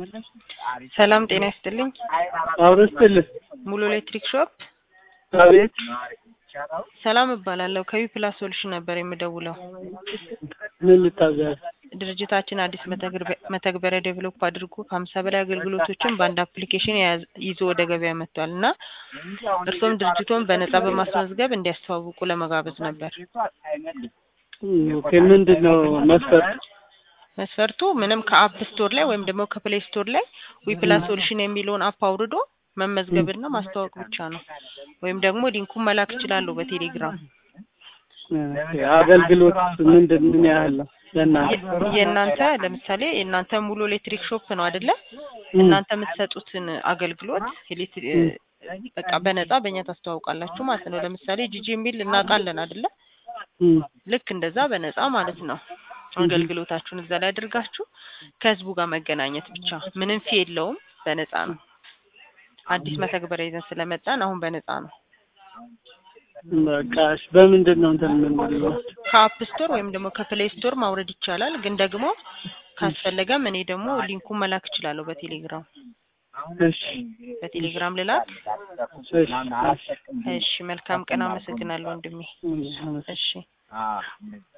ሰላም ጤና ይስጥልኝ። አብሮ ይስጥልኝ። ሙሉ ኤሌክትሪክ ሾፕ አቤት። ሰላም እባላለሁ። ከቢ ፕላስ ሶሉሽን ነበር የምደውለው። ምን ልታዘዝ? ድርጅታችን አዲስ መተግበ- መተግበሪያ ዴቨሎፕ አድርጎ ከሀምሳ በላይ አገልግሎቶችን በአንድ አፕሊኬሽን የያዘ- ይዞ ወደ ገበያ መጥቷል እና እርስዎም ድርጅቶን በነጻ በማስመዝገብ እንዲያስተዋውቁ ለመጋበዝ ነበር። ኦኬ፣ ምንድን ነው መስፈርት? መስፈርቱ ምንም ከአፕ ስቶር ላይ ወይም ደግሞ ከፕሌይ ስቶር ላይ ዊፕላስ ሶሉሽን የሚለውን አፕ አውርዶ መመዝገብና ማስተዋወቅ ብቻ ነው። ወይም ደግሞ ሊንኩን መላክ ይችላሉ በቴሌግራም። አገልግሎት ምንድን ምን ያህል ነው? ለእናንተ የ- የእናንተ ለምሳሌ የእናንተ ሙሉ ኤሌክትሪክ ሾፕ ነው አይደለ? እናንተ የምትሰጡትን አገልግሎት ኤሌክትሪ- በቃ በነጻ በእኛ ታስተዋውቃላችሁ ማለት ነው። ለምሳሌ ጂጂ የሚል እናውቃለን አይደለ? እም፣ ልክ እንደዛ በነጻ ማለት ነው። አገልግሎታችሁን እዛ ላይ አድርጋችሁ ከህዝቡ ጋር መገናኘት ብቻ ምንም ፊ የለውም፣ በነጻ ነው። አዲስ መተግበሪያ ይዘን ስለመጣን አሁን በነጻ ነው። በቃ እሺ፣ በምንድን ነው እንትን የምንለው? ከአፕ ስቶር ወይም ደግሞ ከፕሌይ ስቶር ማውረድ ይቻላል። ግን ደግሞ ካስፈለገም እኔ ደግሞ ሊንኩን መላክ እችላለሁ በቴሌግራም እሺ፣ በቴሌግራም ልላክ። እሺ፣ እሺ። እሺ፣ መልካም ቀን። አመሰግናለሁ ወንድሜ። እሺ፣ እሺ